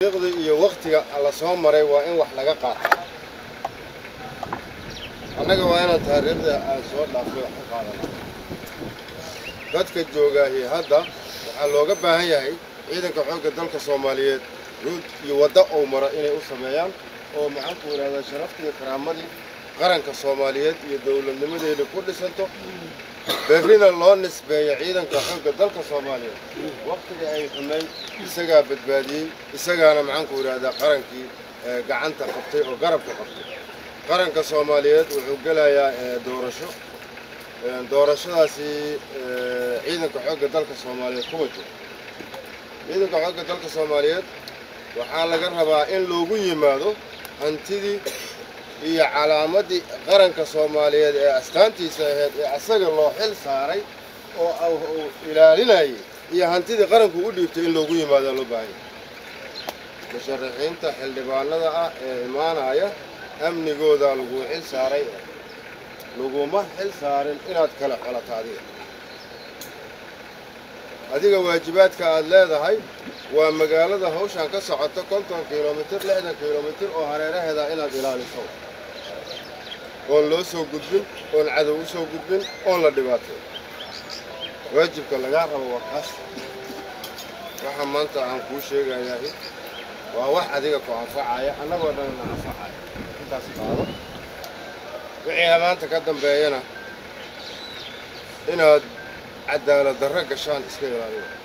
taariikhda iyo waktiga la soo maray waa in wax laga qaato annaga waa inaan taariikhda aan soo dhaafay wax ka qaadana dadka joogaahi hadda waxaa looga baahan yahay ciidanka xoogga dalka soomaaliyeed ruud iyo waddo ou maro inay u sameeyaan oo maxaanku idhahdaa sharaftii iyo karaamadii qaranka soomaaliyeed iyo dowladnimadeeda ku dhisanto berrina loo nisbeeyo ciidanka xoogga dalka soomaaliyeed waktigii ay xumayd isagaa badbaadiyey isagaana maxaanku idhahdaa qarankii gacanta qabtay oo garabka qabtay qaranka soomaaliyeed wuxuu gelayaa doorasho doorashadaasi ciidanka xoogga dalka soomaaliyeed kuma jiro ciidanka xoogga dalka soomaaliyeed waxaa laga rabaa in loogu yimaado hantidii iyo calaamadii qaranka soomaaliyeed ee astaantiisa ahayd ee asaga loo xil saaray oo uu ilaalinayay iyo hantidii qaranku u dhiibtay in loogu yimaadaa loo baahanya musharaxiinta xildhibaanada ah ee imaanaya amnigoodaa laguu xil saaray laguma xil saarin inaad kala xolato adiga adiga waajibaadka aad leedahay waa magaalada hawshan ka socoto konton kilomitir lixdan kilomitir oo hareeraheeda inaad ilaaliso oon loo soo gudbin oon cadow u soo gudbin oon la dhibaatay waajibka lagaa rabo waa kaas waxa maanta aan kuu sheegayahay waa wax adiga ku anfacaya annagoo dhanna anfacaya intaas qaado wixii maanta ka dambeeyana inaad cadaalad darro gashaan iska ilaaliyo